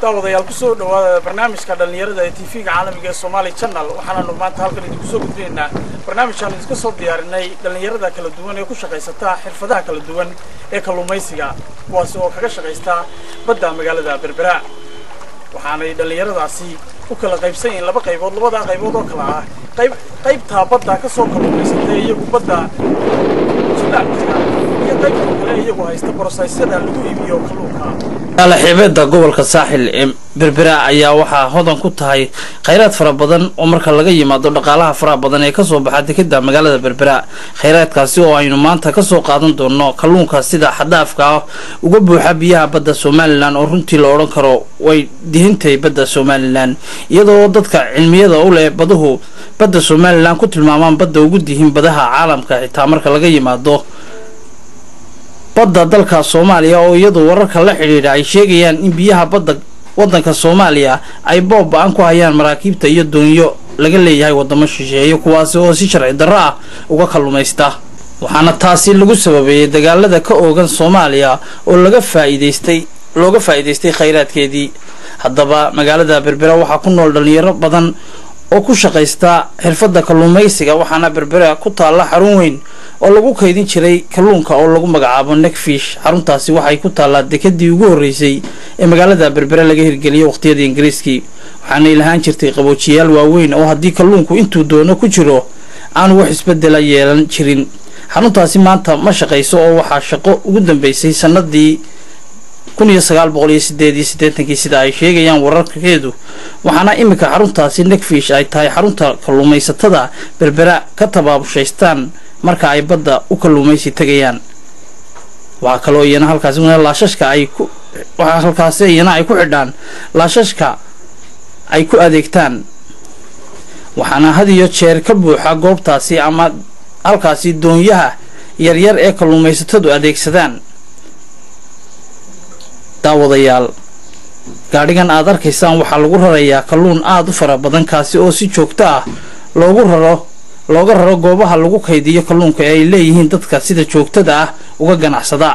daawadayaal kusoo dhawaada barnaamijka dhallinyarada ee tv-ga caalamiga ee somaali channel waxaananu maanta halkan idinku soo gudbinaynaa barnaamijkaan idinka soo diyaarinay dhallinyarada kala duwan ee ku shaqaysata xirfadaha kala duwan ee kalluumaysiga kuwaasi oo kaga shaqaysta badda magaalada berbera waxaanay dhallinyaradaasi u kala qaybsan yihiin laba qaybood labadaa qaybood oo kala ah qayb qaybtaa badda ka soo kalluumaysatay iyagu badda jilaabka iyo qaybta kale iyagu haysta borosaysyada lagu iibiyo kalluunka alaxibeeda gobolka saaxil ee berbera ayaa waxaa hodan ku tahay khayraad fara badan oo marka laga yimaado dhaqaalaha faraha badan ee kasoo baxa dekeda magaalada berbera khayraadkaasi oo aynu maanta kasoo qaadan doono kalluunka sida xadaafka ah uga buuxa biyaha badda somalilan oo runtii la odhan karo way dihintay badda somalilan iyadoo dadka cilmiyada u leh baduhu badda somalilan ku tilmaamaan badda ugu dihin badaha caalamka xitaa marka laga yimaado badda dalka soomaaliya oo iyadu wararka la xidhiidha ay sheegayaan in biyaha badda wadanka soomaaliya ay boob ba-an ku hayaan maraakiibta iyo doonyo laga leeyahay wadamo shisheeye kuwaasi oo si sharci darro ah uga kalluumaysta waxaana taasi lagu sababeeyey dagaalada ka oogan soomaaliya oo laga faa'iidaystay looga faa'iidaystay khayraadkeedii haddaba magaalada berbera waxaa ku nool dhalinyaro badan oo ku shaqaysta xirfadda kalluumaysiga waxaana berbera ku taalla xarun weyn oo lagu kaydin jiray kalluunka oo lagu magacaabo nekfish xaruntaasi waxay ku taallaa dekadii ugu horreysay ee magaalada berbere laga hirgeliyay waqhtiyadii ingiriiskii waxaanay lahaan jirtay qaboojiyaal waaweyn oo haddii kalluunku intuu doono ku jiro aanu wax isbedela yeelan jirin xaruntaasi maanta ma shaqayso oo waxaa shaqo ugu dambeysay sanadii kun iyo sagaal boqol iyo sideed iyo siddeetankii sida ay sheegayaan wararkeedu waxaana iminka xaruntaasi nekfish ay tahay xarunta kalluumaysatada berbera ka tabaabushaystaan marka ay badda u kalluumaysi tegayaan waxaa kaloo iyana halkaasi laashashka ay ku waxaa halkaasi iyana ay ku xidhaan laashashka ay ku adeegtaan waxaana had iyo jeer ka buuxa goobtaasi ama halkaasi doonyaha yaryar ee kalluumaysatadu adeegsadaan daawadayaal gaadhigan aad arkaysaan waxaa lagu rarayaa kalluun aada u fara badan kaasi oo si joogto ah loogu raro looga raro goobaha lagu kaydiyo kalluunka ee ay leeyihiin dadka sida joogtada ah uga ganacsada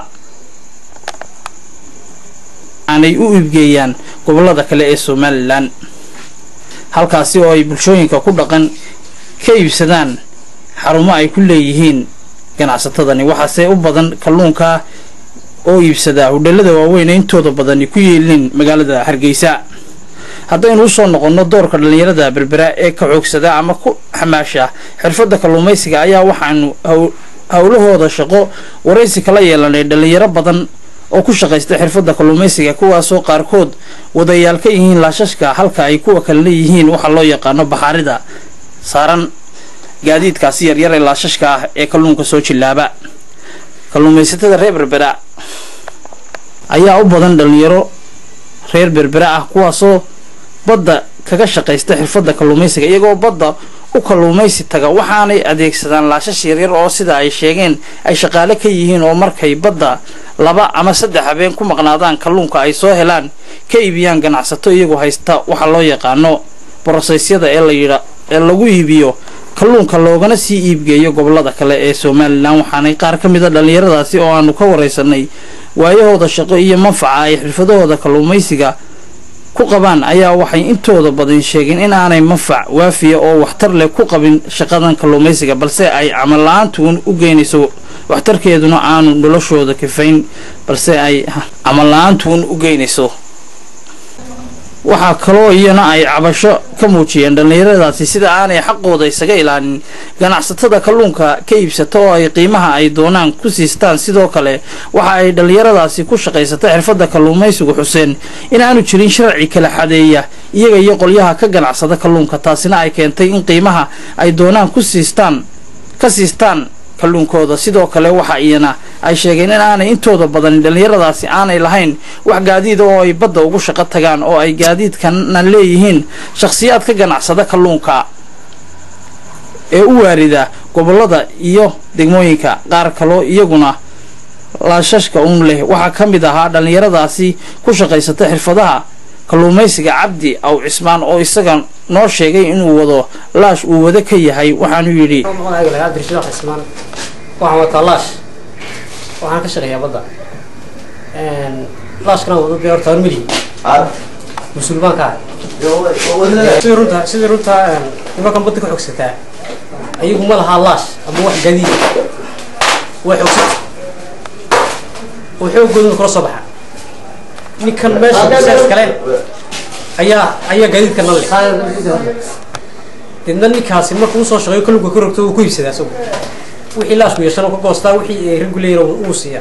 aanay u iibgeeyaan gobolada kale ee somalilan halkaasi oo ay bulshooyinka ku dhaqan ka iibsadaan xarumo ay ku leeyihiin ganacsatadani waxaase u badan kalluunka oo iibsadaa hudheelada waaweyn ee intooda badani ku yeelin magaalada hargeysa haddaynu usoo noqonno doorka dhallinyarada berbera ee ka xoogsada ama ku xamaasha xirfadda kalluumaysiga ayaa waxaanu howlahooda shaqo waraysi kala yeelanay dhallinyaro badan oo ku shaqaysta xirfadda kalluumaysiga kuwaasoo qaarkood wadayaal ka yihiin laashashka halka ay kuwa kale leeyihiin waxaa loo yaqaano baxaarida saaran gaadiidkaasi yaryar ee laashashka ah ee kalluunka soo jillaaba kalluumaysatada reer berbera ayaa u badan dhallinyaro reer berbera ah kuwaasoo badda kaga shaqaysta xirfadda kalluumaysiga iyagoo badda u kalluumaysi taga waxaanay adeegsadaan laashash yaryar oo sida ay sheegeen ay shaqaale ka yihiin oo markay badda laba ama saddex habeen ku maqnaadaan kalluunka ay soo helaan ka iibiyaan ganacsato iyagoo haysta waxaa loo yaqaano borosaysyada ee layidha ee lagu iibiyo kalluunka loogana sii iibgeeyo gobolada kale ee somalilan waxaanay qaar ka mida dhallinyaradaasi oo aanu ka waraysanay waayahooda shaqo iyo manfaca ay xirfadahooda kalluumaysiga ku qabaan ayaa waxay intooda badan sheegeen in aanay manfac waafiya oo waxtar leh ku qabin shaqadan kalluumaysiga balse ay camal la-aantuun u geynayso waxtarkeeduna aanu noloshooda kafayn balse ay camal la-aantuun u geynayso waxaa kaloo iyana ay cabasho ka muujiyeen dhallinyaradaasi sida aanay xaqooda isaga ilaalin ganacsatada kalluunka ka iibsata oo ay qiimaha ay doonaan ku siistaan sidoo kale waxa ay dhallinyaradaasi ku shaqaysata xirfadda kalluumaysigu xuseen in aanu jirin sharci kala xadeeya iyaga iyo qolyaha ka ganacsada kalluunka taasina ay keentay in qiimaha ay doonaan ku siistaan ka siistaan kalluunkooda sidoo kale waxa iyana ay sheegeen in aanay intooda badan dhallinyaradaasi aanay lahayn wax gaadiida oo ay badda ugu shaqo tagaan oo ay gaadiidkana leeyihiin shakhsiyaad ka ganacsada kalluunka ee u waarida gobolada iyo degmooyinka qaar kaloo iyaguna laashashka uun leh waxaa ka mid ahaa dhallinyaradaasi ku shaqaysata xirfadaha kalluumaysiga cabdi aw cismaan oo isaga noo sheegay inuu wado laash uu wado ka yahay waxaanu yidhi waxaan wataa laash waxaan ka shaqeeyaa badda laashkana wado dee horta hormidi mas-uul baan ka ahay sidii runta sidii runta nimankan badda ka xogsataa ayagu ma lahaa laash ama wax gadiid way xogsata oo xooggooduna kula soo baxa ninkan meesha saas galeen ayaa ayaa gaadiidka nan leh deedna ninkaasi markuu usoo shaqeeyo kalluunka ka rogto uu ku iibsadaa isagu wixii laashku yeeshana ka goostaa wixii ay raggu leeyihin uu siiyaa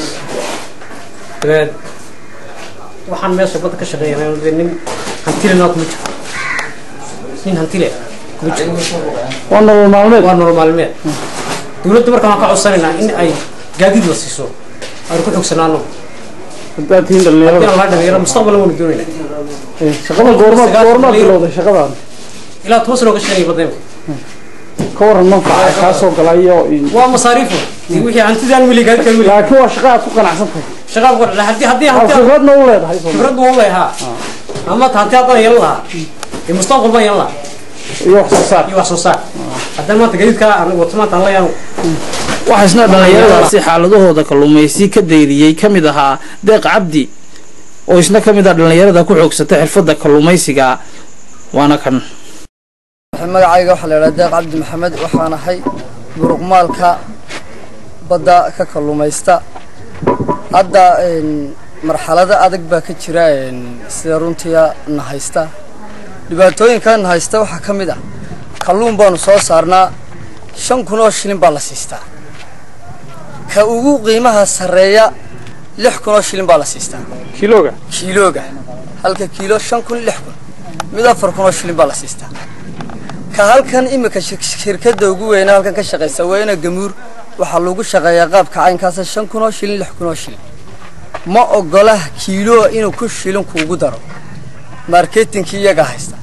dabeed waxaan meesha badda ka shaqeeyanaa dee nin hantilena kuma jiro nin hantile kuma jiro waa nolol maalmeed waa nolol maalmeed dowladda marka waxaan ka codsanaynaa in ay gaadiid la siiso aanu ku xogsanaano haddaad tihiin dhalinyarada inaan la dhalinyaro mustaqbalan waynu doonaynaa shaqada goormaad goormaad bilowday shaqadan ilaa toban sano ka shaqeynaya badda imika ka waran manfaca kaa soo galayo waa masaariifo dee wixii hantidaan weli gaadiidkaan weli laakiin waa shaqa aad ku qanacsan tahay shaqaad ku haddii haddii aad hanti khibradna u leedahay soo khibrad buu leeyahaa ama hanti haddana yeelan lahaa ee mustaqbal baan yeelan lahaa iyo wax soo saar iyo wax soo saar haddana maanta gaadiidkaa aan wato maanta aan la yaano waxaa isna dhallinyaradaasi xaaladahooda kalluumaysi ka dayriyey ka mid ahaa deeq cabdi oo isna ka mid ah dhallinyarada ku xoogsata xirfadda kalluumaysiga waana kan magacayga waxaa la idhaha deeq cabdi maxamed waxaan ahay muruqmaalka badda ka kalluumaysta hadda marxalado adag baa ka jira sida runtiya na haysta dhibaatooyinka na haysta waxaa ka mid ah kalluun baanu soo saarnaa shan kun oo shilin baa la siistaa ka ugu qiimaha sarreeya lix kun oo shilin baa la siistaa kilooga kiilooga halka kiilo shan kun lix kun mid afar kun oo shilin baa la siistaa ka halkan imika shir- shirkadda ugu weyna halkan ka shaqaysa weyna gamuur waxaa lagu shaqeeyaa qaabka caynkaasa shan kun oo shilin lix kun oo shilin ma ogola kiilo inuu ku shilin kuugu daro marketingkii iyagaa haysta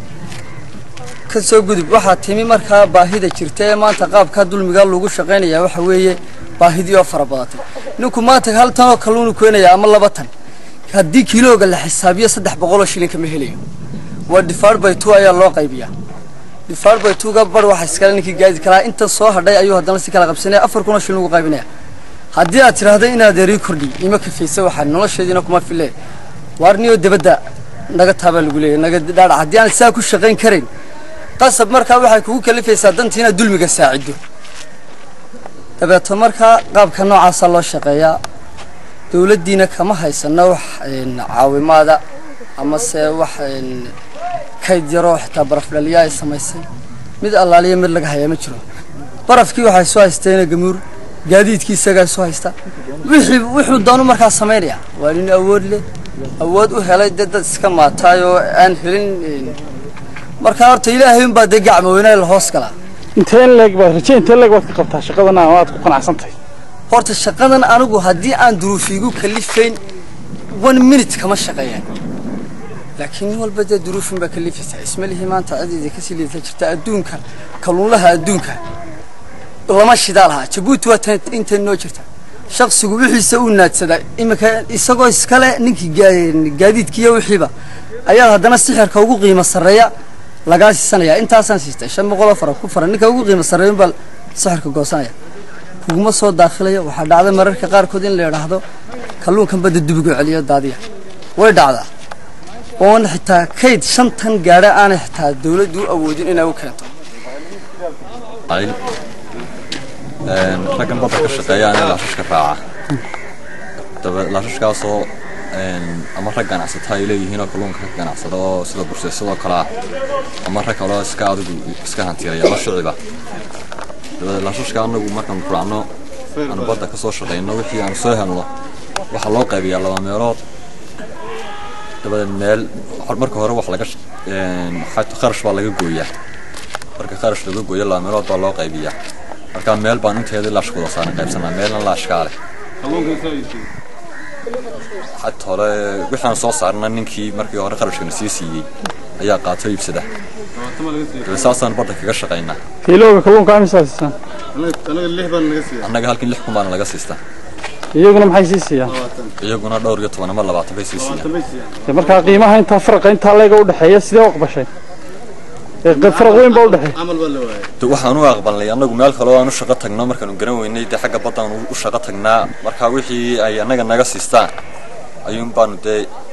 ka soo gudub waxaa timi markaa baahida jirta ee maanta qaabkaa dulmigaa lagu shaqaynaya waxa weeye baahidii oo fara badatay ninku maanta hal tan oo kalluunu keenaya ama laba tan haddii kiilooga la xisaabiyo saddex boqol oo shilin kama helayo waa difaar by two ayaa loo qaybiyaa difaar by two-ga bar waxa iskale ninkii gaadi kalaa intan soo hadhay ayuu haddana si kala qabsanaya afar kun oo shilin ugu qaybinaya haddii aad tidhaahdo inaad erii kordhi ima kafaysa waxaa nolosheediina kuma fille waarniyoo debadda naga taabaa lagu leeyahy naga dhaadhac haddii aan saa ku shaqayn karayn qasab markaa waxay kugu kalifaysaa dantii inaad dulmiga saacido dabeeto markaa qaabka noocaasaa loo shaqeeyaa dowladdiina kama haysano wax een, caawimaada amase wax een, kayd yaroo xitaa barafdhaliya ay samaysay mid allaaliya mid laga hayaa ma jiro barafkii waxay soo haysteena gamuur gaadiidkii isagaa soo haysta wixii wuxuu doonu markaa samaynaya waa nin awood leh awood u helay dee dad iska maataay oo aan helin een, markaa horta ilaahay unbaa dee gacma weynaa la hoos galaa intee leeg baad raje intee leeg baad ka qabtaa shaqadan ama aad ku qanacsan tahay horta shaqadan anigu haddii aan duruufiigu kalifayn one minute kama shaqeeyaan laakiin nin walba dee duruufin baa kalifaysaa isma lihi maanta cideeda kasii liidata jirta adduunka kalluunlaha adduunka lama shidaa lahaa jabuuti waa tan intan noo jirta shaqsigu wixiisa uu naadsadaa iminka isagoo iskale ninkii gaa- gaadiidkiiyo wixiiba ayaa haddana sixirka ugu qiimo sarreeya lagaa siisanaya intaasaan siistay shan boqol oo fara ku fara ninka ugu qiimo sarreeya unbaa sixirka goosanaya kuguma soo daakhilayo waxaa dhacda mararka qaarkood in la idhaahdo kalluunkan badda dubigu celiyo daadiya way dhacdaa oon xitaa kayd shantan gaadha aanay xitaa dawladdu u awoodin inay u keento ayl een raggan badda ka shaqeeya anaa laashashka raaca daba laashashkaasoo een ama rag ganacsata ay leeyihiin oo kalluunka ka ganacsada oo sida burseesadoo kale ah ama rag kaloo iska adigu iska hantiiraya ama shiciba dabadeed laashashka anagu markaan raacno aan badda ka soo shaqayno wixii aan soo helno waxaa loo qaybiyaa laba meelood dabadeed meel marka hore wax laga sh- een xat- kharash baa laga gooyaa marka kharash laga gooyo laba meelood baa loo qaybiyaa marka meel baan inteedii laash wada saaran qaybsanaa meelna laashkaa leh xat hore wixaan soo saarna ninkii markii hore kharashkana sii siiyey ayaa qaato iibsada dabeed saasaan badda kaga shaqaynaa kiilooga kalluunka amisaa siisaan anaga lix baan naga siiya annaga halkin lix kun baana laga siistaa iyaguna maxay sii siiyaan iyaguna dhowr iyo toban ama labaatan bay sii siiyaan bay siiyaan dee markaa qiimaha intaa faraqa intaa leega udhexeeya sidee u aqbashay ee q- faraq weyn baa udhexeeya camal baa la waayay De waxaan u aqbalnay annagu meel kale oo aan u shaqo tagno markaanu garan weynay dee xagga baddaan u shaqo tagnaa marka wixii ay annaga naga siistaan ayuun baanu dee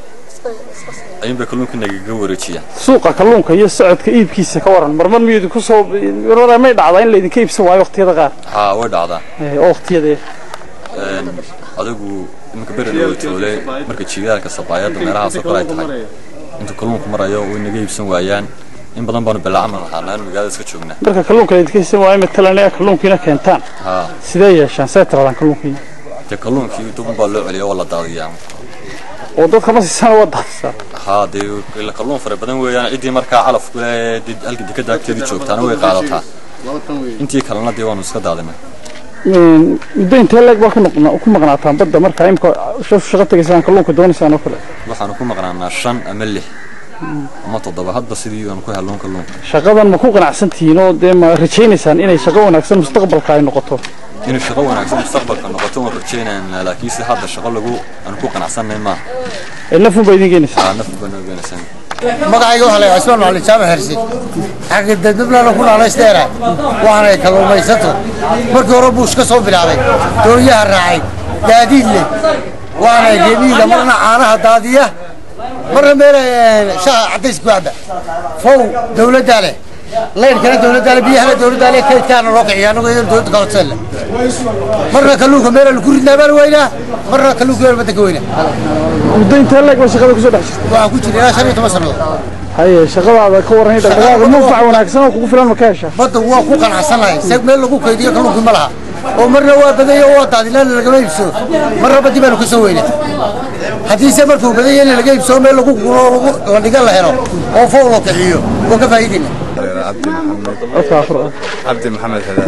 ayuunbay kalluunka nagaga wareejiyaan suuqa kalluunka iyo socodka iibkiisa ka waran marmar miyuu ku soo marmar may dhacdaa in laydinka iibsan waayo waqtiyada qaar haa way dhacdaa Eh, oo waqtiyada Een, adigu iminka beri loo toole marka jiilaalka sabaayadda meelahaasoo kale ay tahay intuu kalluunku marayo way naga iibsan waayaan in badan baanu bilaacaman lahaanaa in magaalada iska joognaa marka kalluunka laydinka iibsan waayo matalan ee kalluunkiina keentaan haa sidee yeeshaan see tiradaan kalluunkii dee kalluunkii dubun baa loo celiya waa la daadiyaa oo dadka ma siisana waa daadsaa haa dee ila kalluun fara badan weeyaan ciddii markaa calafku le dee halka dekada agteedii joogtaana way qaadataa intii kalena dee waanu iska daadinay muddo intee leeg baa ku noqna- ku maqnaataan badda marka imka shaqo tegaysaan kalluunka doonaysaan oo kale waxaanu ku maqnaanaa shan ama lix ama toddoba hadba sidii aanu ku helloon kalluunka shaqadan ma ku qanacsan tihiin oo dee ma rajaynaysaan inay shaqo wanaagsan mustaqbalka ay noqoto inay shaqo wanaagsan mustaqbalka noqoto waan rajaynaynaa laakiinse hadda shaqo lagu aan ku qanacsanay maaha ee nafun baa idin keenaysaa haa nafku baa noo geenaysan magacayga waxaa la yidhaha ismaan macalin jaamac hersi xagga dadnablaana ku naanaysteera waxaanay kalluumaysato markii hore buush ka soo bilaabay doonyaha raacay gaadiid leh waanay geemiida marna caanaha daadiya marna meel shaha cadays ku cabba fow dawladdaa leh laydhkana dawladdaa leh biyahana dawladdaa leh kaydkaana loo kiciya annagu idan dawladda ka hodseen marna kalluunka meela lagu ridnaa baan weynaa marna kalluunka meel badda ka weynaa muddo intee leeg baa shaqada kusoo dhex jirta waxaan ku jira ilaa shan iyo toban sannadood haye shaqadaada ka warran dhaqdhaqaaqa manfac wanaagsan oo kugu filan ma ka heshaa badda waa ku qanacsanahay se meel lagu kaydiyo kalluunkii ma laha oo marna waa badanya oo waa daadilaana lagama iibsado marna baddi baanu ka soo weynaa haddiise markuu badanya in laga iibsado meel lagu gulo oo lagu- la dhiga la helo oo fool loo kiciyo waa ka faa'iidayna cabdi maxamed codka afar ah cabdi maxamed xadaad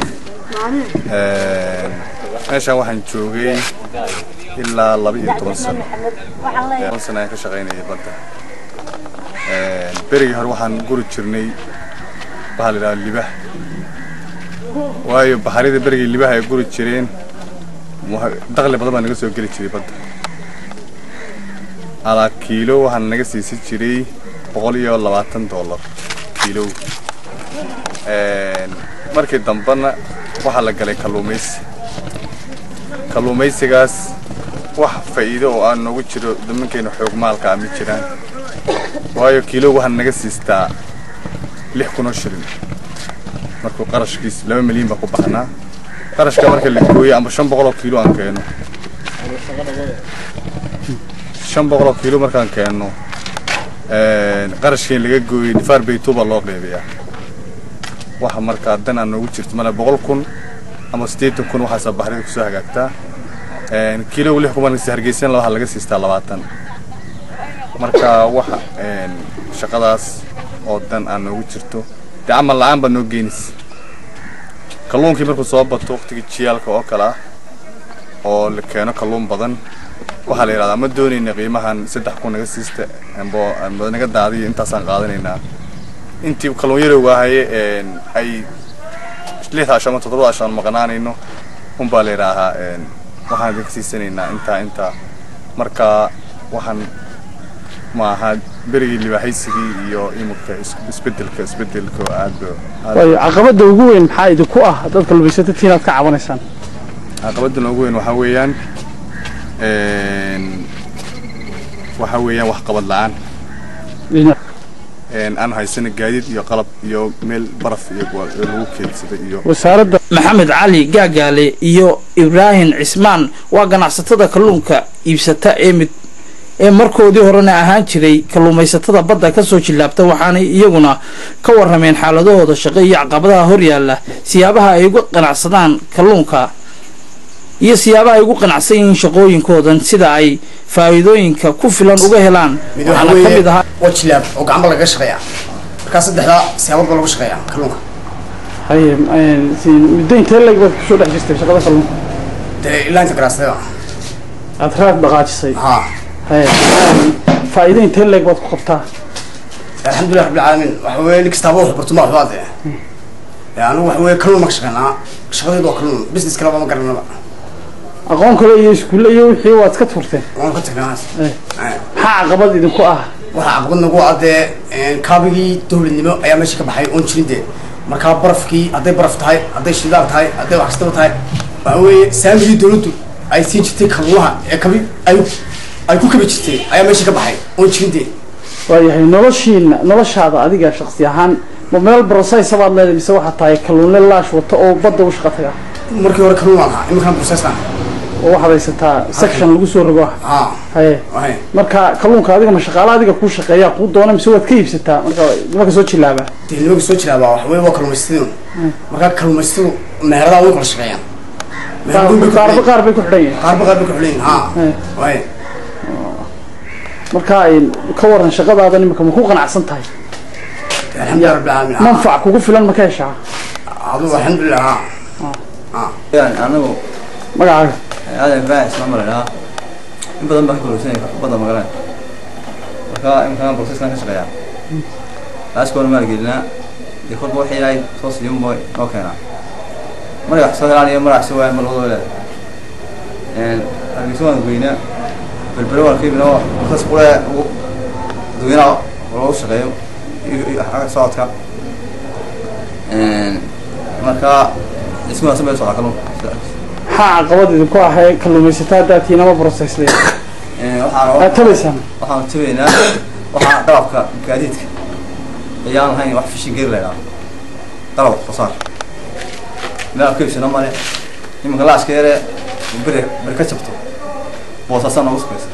meeshaan waxaan joogay ilaa laba iyo toban sano toban sano ayaan ka shaqaynayay badda berigii hore waxaan guri jirnay waxaa la yidhaha libah waayo baxarida berigii libaha ay guri jireen waxa- dakhli badan baa naga soo geli jiray badda alaa kiilo waxaan naga siisan jiray boqol iyo labaatan dollar kiilow Een, markii dambena waxaa la galay kalluumaysi kalluumaysigaas wax faa'iido oo aan noogu jiro nimankayna xoog maalka ah ma jiraan waayo kiilo waxaan naga siistaa lix kun oo shilin markuu qarashkiis laba milyan baa ku baxnaa qarashka marka la gooyo ama shan boqol oo kiilo aan keeno shan boqol oo kiilo markaan keenno een, qarashkii laga gooyey nifaar baytuu baa loo qeybiyaa waxa markaa dan aan noogu jirto male boqol kun ama siddeetan kun waxaasaa baxrida kusoo hagaagtaa Een, kiilo lix kuman hargeysan waxaa laga siistaa labaatan marka waxa een, shaqadaas oo dan aan noogu jirto dee camal la-aan baa noo geynaysa kalluunkii markuu soo bato waqtigii jiyaalka oo kale ah oo la keeno kalluun badan waxaa la yidhahdaa ma doonayna qiimahan saddex kun naga siista ambo amba naga daadiyo intaasaan qaadanaynaa intii kalluun yarowga ahaye een, ay lix asho ama toddoba asho aan maqnaanayno unbaa la yidhaahaa een, waxaan idinka siisanaynaa intaa intaa marka waxaan ma aha berigii libaaxaysigii iyo imika is- isbedelka isbedelka aad ba aad waayo caqabada ugu weyn maxaa idinku ah dad kalluumaysatada inaad ka cabanaysaan caqabada noogu weyn waxaa weeyaan een, waxaa weeyaan wax qabad la-aan Dhinac- een, aan haysana gaadiid iyo qalab iyo meel baraf iyo kuwa- ee lagu keedsaday iyo wasaaradda maxamed cali gaagaale iyo ibraahim cismaan waa ganacsatada kalluunka iibsata ee mid ee markoodii horena ahaan jiray kalluumaysatada badda kasoo jillaabta waxaanay iyaguna ka warrameen xaaladahooda shaqo iyo caqabadaha horyaalla siyaabaha ay uga qanacsadaan kalluunka iyo siyaabaha ay ugu qanacsan yihiin shaqooyinkoodan sida ay faa'iidooyinka ku filan uga helaan mid waxaana waxa ka mid weeye ahaa waa jilaab oo gacmo laga shaqeeya markaa saddexdaa siyaabood baa lagu shaqeeya kalluunka haye een, si- muddo intee leeg baad kusoo dhex jirtay shaqada kalluunka dee ilaa inta garaasada aad raad dhaqaajisay haa haye een, faa'iido intee leeg baad ku qabtaa alxamdulilah rabbil caalamiin waxa weeye nin kastaaba wuxuu barto ma waxbaa dee dee anigu waxa weeye kalluun ma ka shaqeynaa shaqadaydu waa kalluun business kaleba ma garanaba aqoon kale iyo iskuulle iyo wixii waad iska turteen waan ka tagnaa Eh. maxaa caqabad idinku ah waxaa caqabad nagu ah dee kaabigii dowladnimo ayaa meesha ka baxay oon jirin dee markaa barafkii hadday baraf tahay hadday shidaal tahay hadday wax kastaba tahay waxa weeye saamigii dowladdu ay siin jirtay kalluunaha ee kabi ay ay ku kaba jirtay ayaa meesha ka baxay oon jirintee waayahay noloshiina noloshaada adiga shaksi ahaan ma meel brosaysa baad leedahay mise waxaa tahay kalluunle laash wato oo badda u shaqa taga markii hore kalluun waan ahaa iminkana processkan oo waxaad haysataa section lagu soo rogo haa haye wahay marka kalluunka adiga ma shaqaale adiga kuu shaqeeyaa kuu doona mise waad ka iibsataa marka nimanka soo jilaabaa dee nimanka soo jilaabaa waxa weye waa kalluumaysatadu markaa kalluumaysatadu meheradaha way kala shaqeeyaan meheradu bay ku qaarba xidhan qaar bay ku xidhan yihiin qaarba qaar bay ku xidhan yihiin haa Eh. wahay marka ay ka waran shaqadaada nimika ma ku qanacsan tahay alxamdulilah rabbil caalamiin haa. manfac kugu filan ma ka heshaa adigu alxamdulilah haa yani anagu magacaaga aadan ibrahim ismaan malaynaha in badan baan ka kalluunsanaya badda magaran marka imkaan processkan ka shaqeeyaa laaskoona maan gelinaa dee kolba waxay ilaahay soo siiyun boy noo keenaa magac soo helaan iyo magac soo waayaan ma labadoo leedahay hargeysa waan goynaa berbere waan ka iibinaa process qule ugu dadweynaha loogu shaqeeyo iyo iyo xagga socodka marka isku wanaagsan bay u socdaa kalluunka maxaa caqabad idinku ahay kalluumaysataa haddaad tihiin ama brosesle waxaan aad tabaysaan waxaan tabaynaa waxaa qalabka gaadiidka ayaan lahayn wax fishin geeri la idhaha qalab qosaar meel aan ka iibsano male iminka laaska yare beri beri ka jabto boosaasaa noogu sukaysa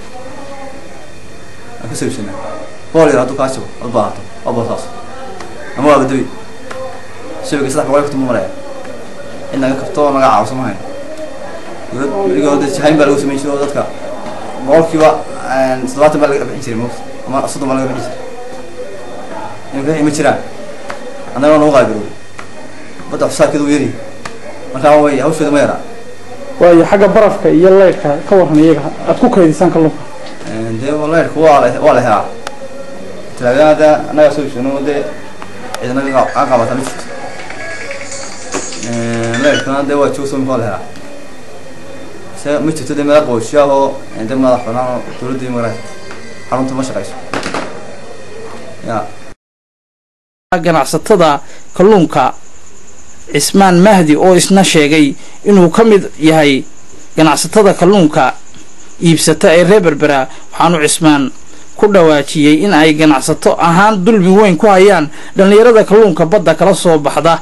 aan kasoo iibsanaa bool yar hadduu kaa jabo ad baahato waa boosaas ama waa badabi shabiga saddex boqol iyo konton buu maraya in naga kabto oo naga caawiso ma hayno dowlad weligood dad jahayn baa lagu samayn jiray oo dadka boqolkiiba toddobaatan baa laga bixin jiray moogta ama soddon baa laga bixin jiray imika wixii ma jiraan annagoo nagu qaabiroobay badda xusaabkeedu u yari markaa way hawsheedu ma yaraa waayo xagga barafka iyo leydhka ka waran iyaga aad ku kaydisaan kalluunka dee leyrku waa la waa la helaa talaagada annaga soo iibsano dee ciidana ka qaabata ma jirto leyrkuna dee waa joogso waa la helaa se ma jirto dee meel qoysyaah oo dee madax banaan oo dowladda magaraad xarunta ma shaqayso ya ganacsatada kalluunka cismaan mahdi oo isna sheegay inuu ka mid yahay ganacsatada kalluunka iibsata ee reer berbera waxaanu cismaan ku dhawaajiyey in ay ganacsato ahaan dulmi weyn ku hayaan dhallinyarada kalluunka badda kala soo baxda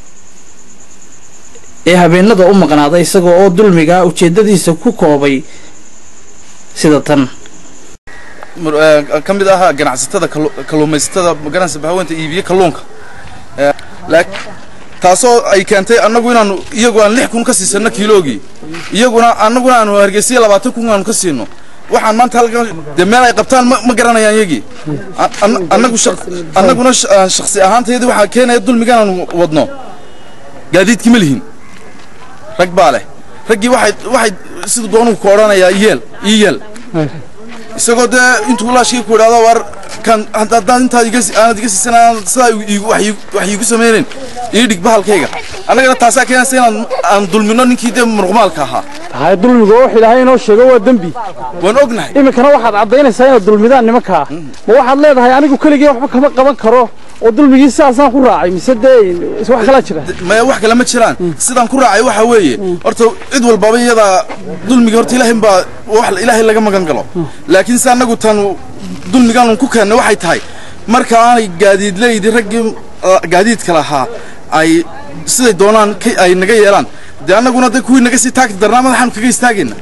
ee habeenada u maqnaada isagoo oo dulmiga ujeedadiisa ku koobay sida tan ka mid ahaa ganacsatada kalluumaysatada magaranaysa bahaweynta iibiye kalluunka taasoo ay keentay annagu inaanu iyagu aan lix kun ka siisano kiiloogii iyaguna annaguna aanu hargeysiya labaatan kun aanu ka siino waxaan maanta halkan dee meel ay qabtaan ma ma garanayaan iyagii annagu annaguna shaksi ahaantayadii waxaa keenaya dulmigan aanu wadno gaadiidkii ma lihin rag baa leh raggii waxay waxay sida doonuu ku odhanayaa yeel ii yeel isagoo dee intuu laashkii ku idhaahdo war kan haddaan intaad iga aanad iga siisan aanad sidaa iigu wax iigu samaynayn ii dhig bahalkayga annagana taasaa keenaysa inaan aan dulmino ninkii dee muruqmaalka ahaa haye dulmiga oo wax ilaahay inoo sheego waa dembi waan ognahay iminkana waxaad caddaynaysaa inaad dulmidaan nimankaa ma waxaad leedahay anigu keligii waxba kama qaban karo oo dulmigii sidaasaan ku raacay mise dee wax kalaa jira maya wax kale ma jiraan sidaan ku raacay waxa weeye horta cid walbaba iyadaa dulmiga horta ilaahay baa wax ilaahay laga magan galo laakiin se annagu tan dulmigaan ku keennay waxay tahay marka aanay gaadiidleydi raggii gaadiidka lahaa ay siday doonaan ay naga yeelaan dee annaguna dee kuwii naga sii taagti darnaa madaxaanu kaga istaagayna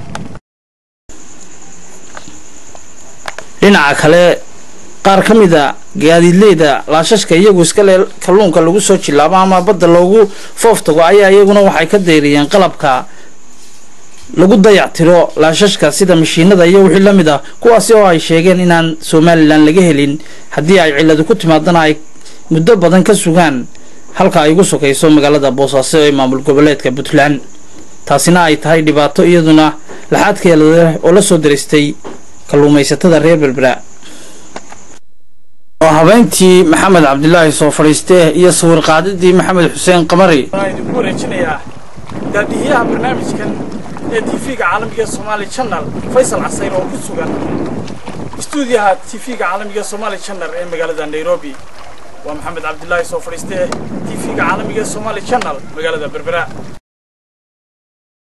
dhinaca kale qaar ka mid a gaadiidleyda laashashka iyagu iskale kalluunka lagu soo jilaabo ama badda loogu fooftago ayaa iyaguna waxay ka dayriyeen qalabka lagu dayactiro laashashka sida mashiinada iyo wixii la mid ah kuwaasi oo ay sheegeen inaan somalilan laga helin haddii ay cilladu ku timaadana ay muddo badan ka sugaan halka ay ugu sokayso magaalada boosaaso ee maamul goboleedka puntland taasina ay tahay dhibaato iyaduna laxaadkeeda leh oo la soo daristay kalluumaysatada reer berbera oo habeyntii maxamed cabdilaahi soo fadhiistee iyo sawir qaadidii maxamed xuseen qamari waxaan idinku wareejinayaa daadihiyaha barnaamijkan ee tv-ga caalamiga ee somaali channel faysal casayr oo ku sugan istuudiyaha tv-ga caalamiga ee somaali channel ee magaalada nairobi waa maxamed cabdilaahi soo fadhiistee tv-ga caalamiga ee somaali channel magaalada berbera